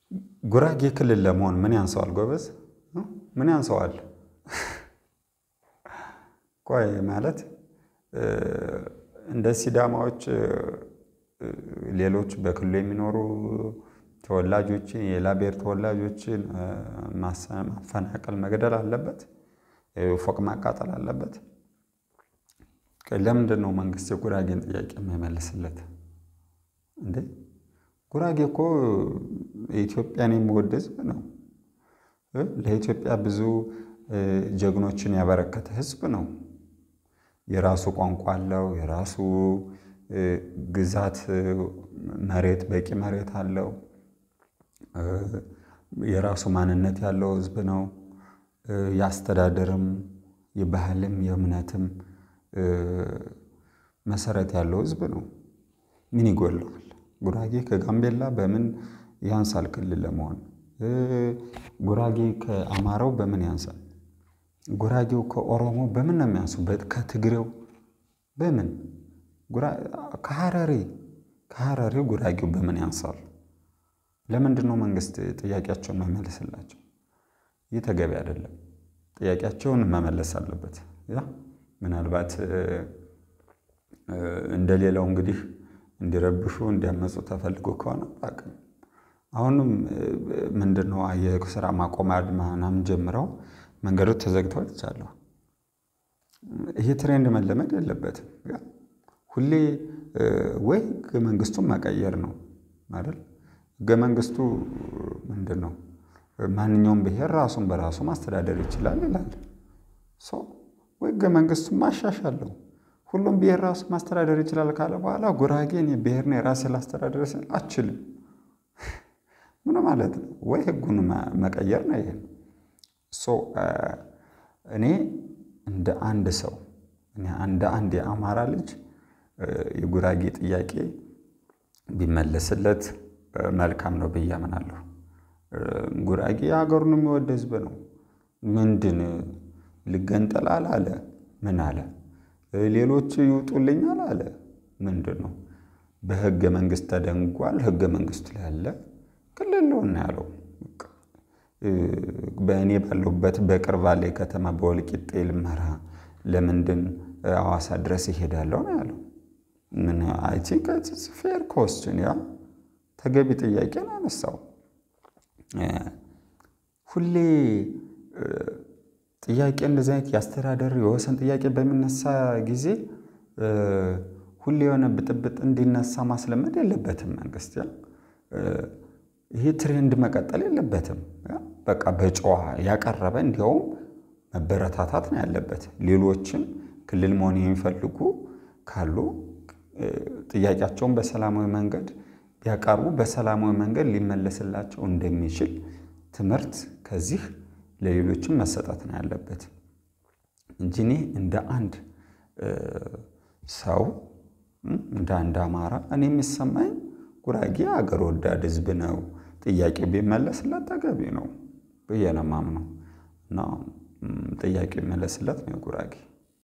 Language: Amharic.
ጉራጌ ክልል ለመሆን ምን ያንሰዋል? ጎበዝ ምን ያንሰዋል? ቆይ ማለት እንደ ሲዳማዎች ሌሎች በክልሉ የሚኖሩ ተወላጆችን የሌላ ብሔር ተወላጆችን ማፈናቀል፣ መግደል አለበት? ፎቅ ማቃጠል አለበት? ለምንድን ነው መንግስት የጉራጌን ጥያቄ የማይመልስለት እንዴ? ጉራጌ እኮ ኢትዮጵያን የሚወድ ህዝብ ነው። ለኢትዮጵያ ብዙ ጀግኖችን ያበረከተ ህዝብ ነው። የራሱ ቋንቋ አለው። የራሱ ግዛት መሬት በቂ መሬት አለው። የራሱ ማንነት ያለው ህዝብ ነው። የአስተዳደርም የባህልም የእምነትም መሰረት ያለው ህዝብ ነው። ምን ይጎለዋል? ጉራጌ ከጋምቤላ በምን ያንሳል ክልል ለመሆን? ጉራጌ ከአማራው በምን ያንሳል? ጉራጌው ከኦሮሞ በምን ነው የሚያንሱ? ከትግሬው በምን ከሐረሪ ከሐረሪው ጉራጌው በምን ያንሳል? ለምንድን ነው መንግስት ጥያቄያቸውን መመለስላቸው? ይህ ተገቢ አይደለም። ጥያቄያቸውን መመለስ አለበት። ያ ምናልባት እንደሌላው እንግዲህ እንዲረብሹ እንዲያመፁ ተፈልጎ ከሆነ አቅም አሁንም ምንድን ነው የስራ ማቆም አድማ ምናምን ጀምረው መንገዶች ተዘግተው አይቻለሁ። ይሄ ትሬንድ መለመድ የለበትም። ሁሌ ወይ ህገ መንግስቱን መቀየር ነው አይደል? ህገ መንግስቱ ምንድን ነው? ማንኛውም ብሔር ራሱን በራሱ ማስተዳደር ይችላል ይላል። ወይ ህገ መንግስቱን ማሻሻል ነው። ሁሉም ብሔር ራሱ ማስተዳደር ይችላል ካለ በኋላ ጉራጌን ብሔር ነው የራሴ ላስተዳደር ስል አችልም። ምን ማለት ነው? ወይ ህጉን መቀየር ነው። ይሄ እኔ እንደ አንድ ሰው እንደ አንድ የአማራ ልጅ የጉራጌ ጥያቄ ቢመለስለት መልካም ነው ብዬ አምናለሁ። ጉራጌ ሀገሩን የሚወድ ህዝብ ነው። ምንድን ልገንጠል አለ? ምን አለ? ሌሎች ይውጡልኛል አለ? ምንድን ነው? በህገ መንግስት ተደንጓል። ህገ መንግስቱ ላይ ያለ ክልል ነው ያለው። በእኔ ባለሁበት በቅርብ ባለ ከተማ በወልቂጤ ልመራ ለምንድን ሐዋሳ ድረስ ይሄዳለሁ ነው ያለው። ምን አይ ቲንክ ኢትስ ፌር ኮስችን ያ ተገቢ ጥያቄ ነው ያነሳው። ሁሌ ጥያቄ እንደዚህ አይነት የአስተዳደር የወሰን ጥያቄ በሚነሳ ጊዜ ሁሌ የሆነ ብጥብጥ እንዲነሳ ማስለመድ የለበትም መንግስት። ያ ይሄ ትሬንድ መቀጠል የለበትም። በቃ በጨዋ ያቀረበ እንዲያውም መበረታታት ነው ያለበት። ሌሎችም ክልል መሆን የሚፈልጉ ካሉ ጥያቄያቸውን በሰላማዊ መንገድ ቢያቀርቡ በሰላማዊ መንገድ ሊመለስላቸው እንደሚችል ትምህርት ከዚህ ለሌሎችም መሰጠት ነው ያለበት እንጂ እኔ እንደ አንድ ሰው እንደ አንድ አማራ እኔ የሚሰማኝ ጉራጌ አገር ወዳድ ህዝብ ነው። ጥያቄ ቢመለስለት ተገቢ ነው ብዬ ነው የማምነው እና ጥያቄ ይመለስለት ነው ጉራጌ